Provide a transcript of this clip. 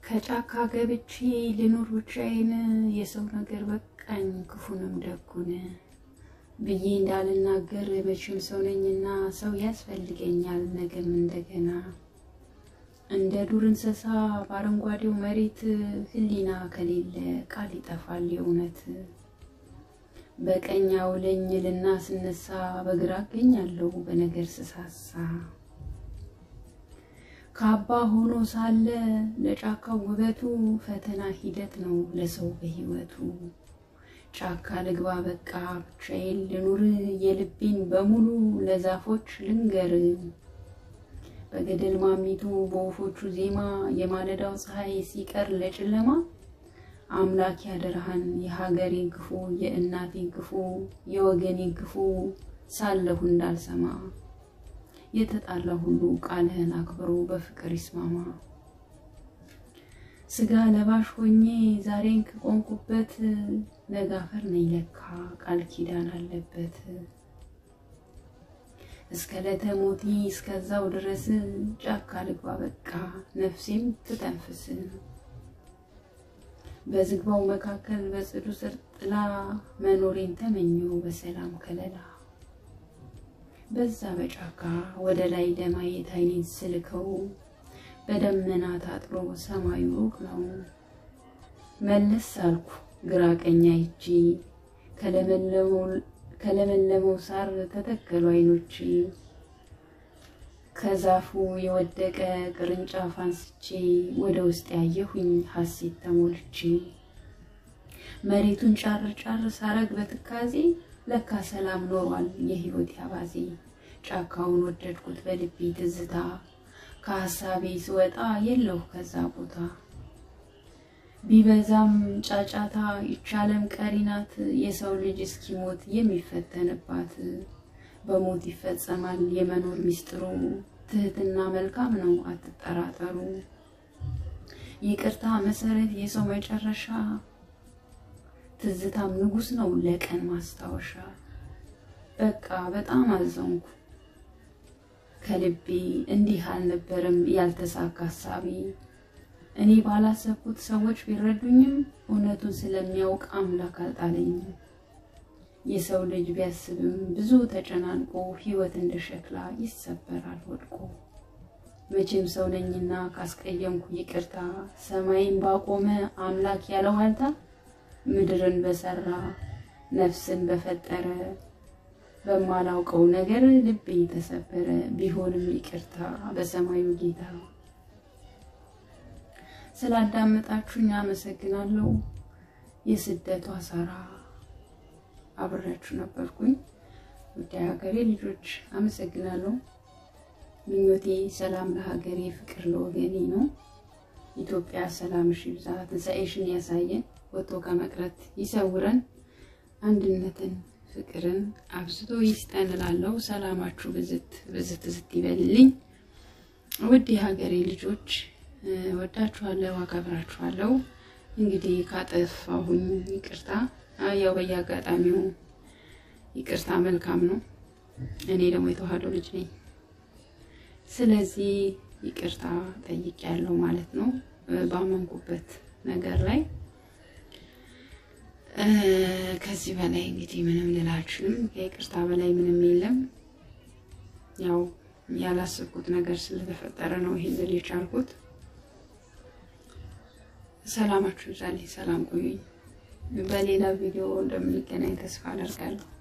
ከጫካ ገብቼ ልኑር ብቻዬን የሰው ነገር በቃኝ ክፉንም ደጉን ብዬ እንዳልናገር መቼም ሰው ነኝና ሰው ያስፈልገኛል ነገም እንደገና እንደ ዱር እንስሳ በአረንጓዴው መሬት ሕሊና ከሌለ ቃል ይጠፋል የእውነት በቀኝ አውለኝ ልና ስነሳ በግራ እገኛለሁ በነገር ስሳሳ ካባ ሆኖ ሳለ ለጫካው ውበቱ ፈተና ሂደት ነው ለሰው በሕይወቱ ጫካ ልግባ በቃ ብቻዬን ልኑር የልቤን በሙሉ ለዛፎች ልንገር በገደል ማሚቱ በወፎቹ ዜማ የማለዳው ፀሐይ ሲቀር ለጨለማ አምላክ ያደረሃን የሀገሬን ክፉ የእናቴን ክፉ የወገኔን ክፉ ሳለሁ እንዳልሰማ የተጣላ ሁሉ ቃልህን አክብሮ በፍቅር ይስማማ። ስጋ ለባሽ ሆኜ ዛሬን ከቆምኩበት ነጋፈር ነኝ ለካ ቃል ኪዳን አለበት። እስከ ለተሞቲ እስከዛው ድረስ ጫካ ልግባ በቃ ነፍሴም ትተንፍስ። በዝግባው መካከል በጽዱ ስር ጥላ መኖሬን ተመኘው በሰላም ከለላ። በዛ በጫካ ወደ ላይ ለማየት አይኔን ስልከው በደመና ታጥሮ ሰማዩ ሩቅ ነው። መለስ አልኩ ግራ ቀኝ አይቼ ከለመለመው ሳር ተተከሉ አይኖቼ ከዛፉ የወደቀ ቅርንጫፍ አንስቼ ወደ ውስጥ ያየሁኝ ሐሴት ተሞልቼ መሬቱን ጫር ጫር ሳረግ በትካዜ ለካ ሰላም ኖሯል የሕይወት ያባዜ ጫካውን ወደድኩት በልቤ ትዝታ ከሀሳቤ ስወጣ የለሁ ከዛ ቦታ ቢበዛም ጫጫታ ይቻለም ቀሪ ናት የሰው ልጅ እስኪሞት የሚፈተንባት በሞት ይፈጸማል የመኖር ሚስጥሩ ትህትና መልካም ነው አትጠራጠሩ ይቅርታ መሰረት የሰው መጨረሻ ትዝታም ንጉስ ነው ለቀን ማስታወሻ በቃ በጣም አዘንኩ ከልቤ እንዲህ አልነበረም ያልተሳካ ሀሳቤ እኔ ባላሰብኩት ሰዎች ቢረዱኝም እውነቱን ስለሚያውቅ አምላክ አልጣለኝም የሰው ልጅ ቢያስብም ብዙ ተጨናንቆ ሕይወት እንደ ሸክላ ይሰበራል ወድቆ መቼም ሰው ነኝና ካስቀየምኩ ይቅርታ ሰማይን ባቆመ አምላክ ያለው ዋልታ ምድርን በሰራ ነፍስን በፈጠረ በማላውቀው ነገር ልቤ ተሰበረ ቢሆንም ይቅርታ በሰማዩ ጌታ ስላዳመጣችሁኝ አመሰግናለሁ የስደቷ ሳራ አብሬያችሁ ነበርኩኝ ውድ ሀገሬ ልጆች አመሰግናለሁ ምኞቴ ሰላም ለሀገሬ ፍቅር ለወገኔ ነው ኢትዮጵያ ሰላምሽ ይብዛ ትንሣኤሽን ያሳየን ወጥቶ ከመቅረት ይሰውረን አንድነትን ፍቅርን አብዝቶ ይስጠን እላለሁ ሰላማችሁ ብዝት ብዝት ዝት ይበልልኝ ውድ የሀገሬ ልጆች ወዳችኋለሁ አከብራችኋለሁ እንግዲህ ካጠፋሁኝ ይቅርታ ያው በየአጋጣሚው ይቅርታ መልካም ነው እኔ ደግሞ የተዋህዶ ልጅ ነኝ ስለዚህ ይቅርታ ጠይቄያለሁ ማለት ነው ባመንኩበት ነገር ላይ ከዚህ በላይ እንግዲህ ምንም ልላችሁም ከይቅርታ በላይ ምንም የለም ያው ያላሰብኩት ነገር ስለተፈጠረ ነው ይሄን ልል የቻልኩት ሰላማችሁ ይብዛልኝ ሰላም ቆዩኝ በሌላ ቪዲዮ እንደምንገናኝ ተስፋ አደርጋለሁ